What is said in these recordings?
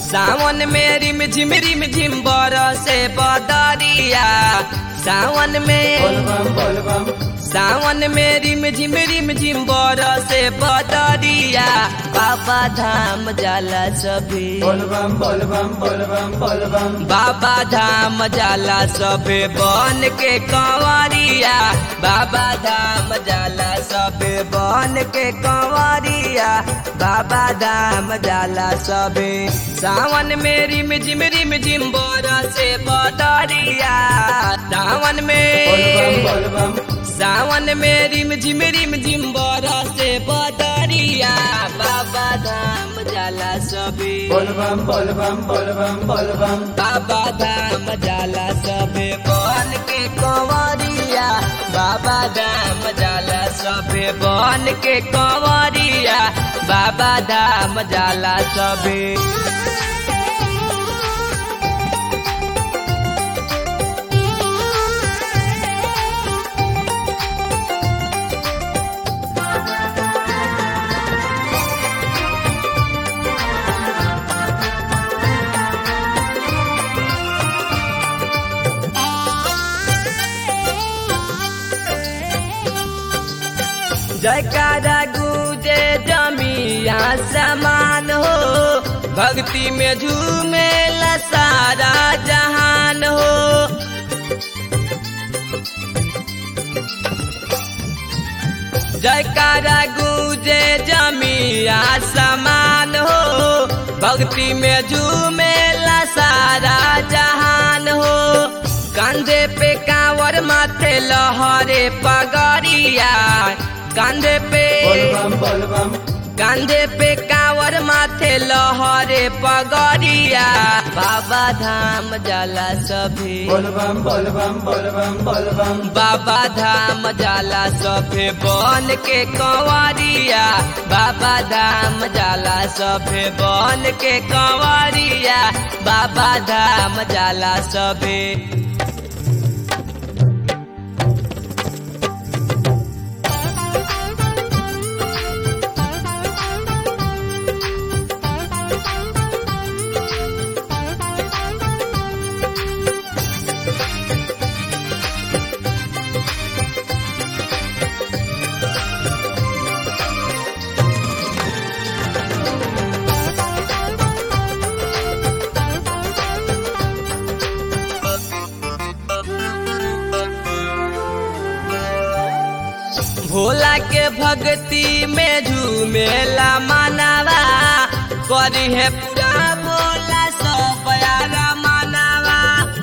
सावन में रिम झिम रिम झिम बरसे बदरिया सावन में बोलबम बोलबम सावन में रिम झिम रिम झिम बरसे बदरिया बाबा धाम जाला सभी बोलबम बोलबम बोलबम बोलबम बाबा धाम जाला सबे बन के कंवरिया बाबा धाम जाला सबे बन के कंवरिया बाबा धाम जाला सबे सावन में रिम झिम रिम झिम बरसे बदरिया सावन बोलबम में बोलबम सावन में रिम झिम रिम झिम बरसे बदरिया बाबा धाम जाला सबे बोलबम बोलबम बोलबम बोलबम बाबा धाम जाला सबे बन के कंवरिया बाबा धाम जाला सबे बन के कंवरिया बाबा धाम जाला सबे जयकारा गूंजे जमिया समान हो भक्ति में झूमे सारा जहान हो जयकारा गूंजे जमिया समान हो भक्ति में झूमे सारा जहान हो कंधे पे कांवर माथे लहरे पगड़िया कंधे पे बोलबम बोलबम कंधे पे कांवर माथे लहरे पगड़िया बाबा धाम जाला सभी बोलबम बोलबम बोलबम बोलबम बाबा धाम जाला सभे बन के कंवरिया बाबा धाम जाला सभे बन के कंवरिया बाबा धाम जाला सभे भोला के भक्ति में झूमेला मानवा करी है पूरा भोला सब यारा मानवा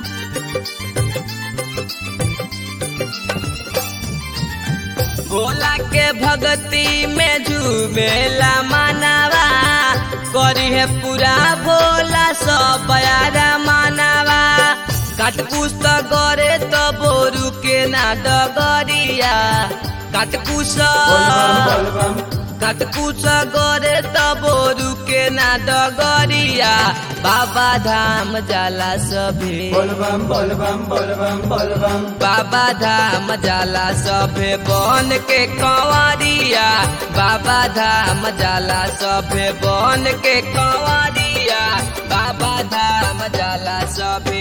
भोला के भक्ति में झूमेला मानवा करी है पूरा भोला सब यारा मानवा काटकुस त गरे त बोरू के ना डगरिया काटकुस बोलबम बोलबम काटकुस गरे त बोरू के ना डगरिया बाबा धाम जाला सभे बोलबम बोलबम बोलबम बोलबम बाबा धाम जाला सभे बन के कंवरिया बाबा धाम जाला सभे बन के कंवरिया बाबा धाम जाला सभे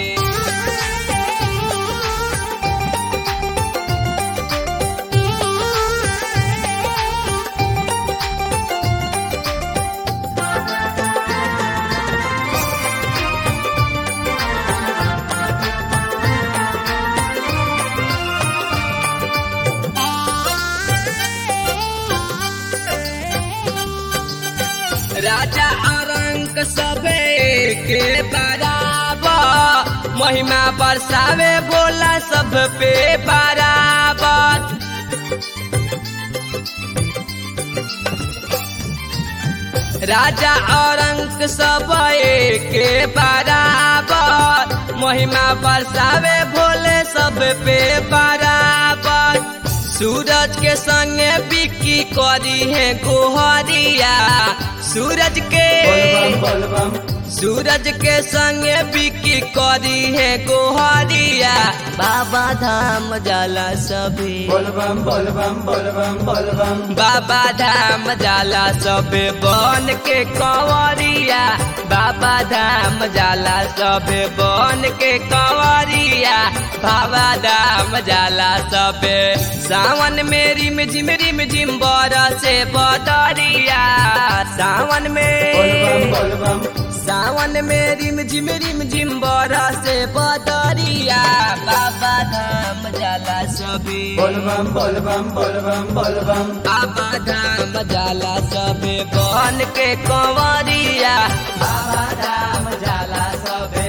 राजा अरंक सबे के बराबर महिमा बरसावे बोला सब पे बराबर राजा औरंग सब के बराबर महिमा बरसावे भोले सब पे बराबर सूरज के संगे बिक्की करी है गोहरिया सूरज के बोलबम बोलबम सूरज के संगे बिक्की करी है गोहरिया बाबा धाम जाला सभे बोल बम बोल बम बोल बम बोल बम बाबा धाम जाला सबे बन के कंवरिया बाबा धाम जाला सबे बन के कंवरिया बाबा धाम जाला सबे सावन में रिम झिम रिम झिम से बदरिया सावन बोल बम में बोल बम सावन में रिम झिम रिम झिम से बदरिया बाबा धाम जाला सबे बोल बम बोल बम बोल बम बोल बम बाबा धाम जाला सबे बन के कंवरिया बाबा धाम जाला सबे